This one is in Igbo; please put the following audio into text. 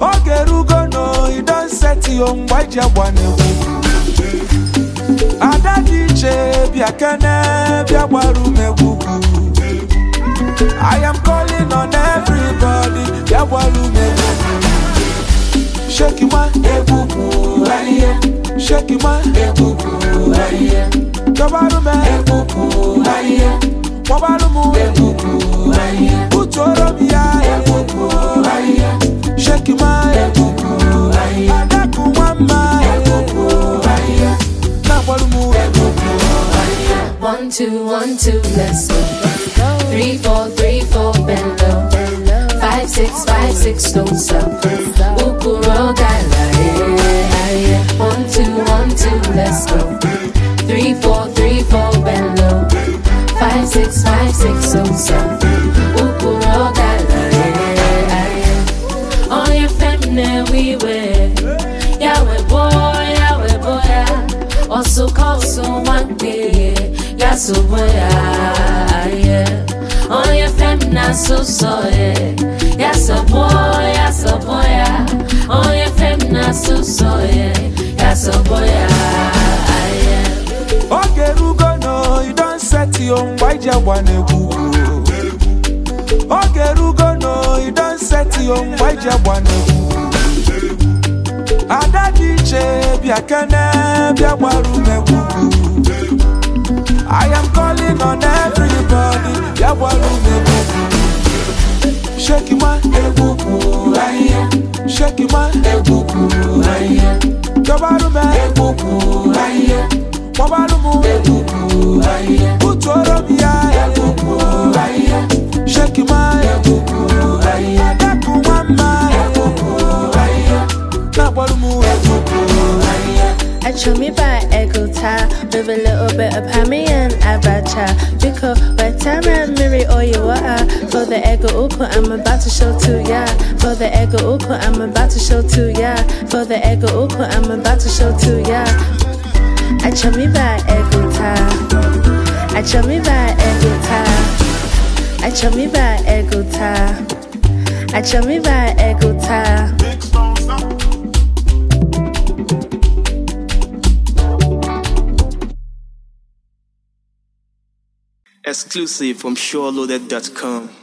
oge rugo no you don set yo mgbe iji agba n'egwu ada dị iche bịa kene bịa gbara umegwu I am calling on everybody bịa gbara umegwu sheki ma egwugwu ahịhịa sheki ma egwugwu ahịhịa dọbarụ m egwugwu ahịhịa kpọbarụ m egwugwu ahịhịa butuoro m ya egwugwu ahịhịa sheki ma egwugwu ahịhịa adakụ nwa mma egwugwu ahịhịa na-agbarụ m egwugwu ahịhịa One, two, one, two, let's go. Three, four, three, four, bend low. Five, six, five, six, don't stop. Ukuro gala, yeah, yeah. One, two, one, two, let's go. Three, four, three, four, bend low. Five, six, five, six, don't stop. Ukuro gala, yeah, yeah. On your feminine we wear. Yahweh boy, Yahweh boy, yeah. Also call someone day. Yeah, so boy, yeah, yeah. On your feminine so so, yeah. Yeah, so boy, yeah, so boy, yeah. On your feminine so so, yeah. Yeah, so boy, yeah, yeah. oge rugo no you don set yo mgbe iji agba n'egwu oge rugo no you don set yo mgbe iji agba n'egwu ada dị iche bịa kene bịa gbara umegwu I am calling on everybody bịa gbara umegwu sheki ma egwugwu ahịhịa sheki ma egwugwu ahịhịa dọbarụ m egwugwu ahịhịa kpọbarụ m egwugwu ahịhịa butuoro m ya egwugwu ahịhịa sheki ma egwugwu ahịhịa adakụ nwa mma egwugwu ahịhịa na-agbarụ m egwugwu ahịhịa I chew me by Ego tie with a little bit of hammy and abacha. Because by time I marry all you are for the ego uko, I'm about to show to ya. For the ego uko, I'm about to show to ya. For the ego uko, I'm about to show to ya. I chew me by Ego tie. I chew me by Ego tie. I chew me by Ego tie. I chew me by Ego tie. Exclusive from SureLoaded.com.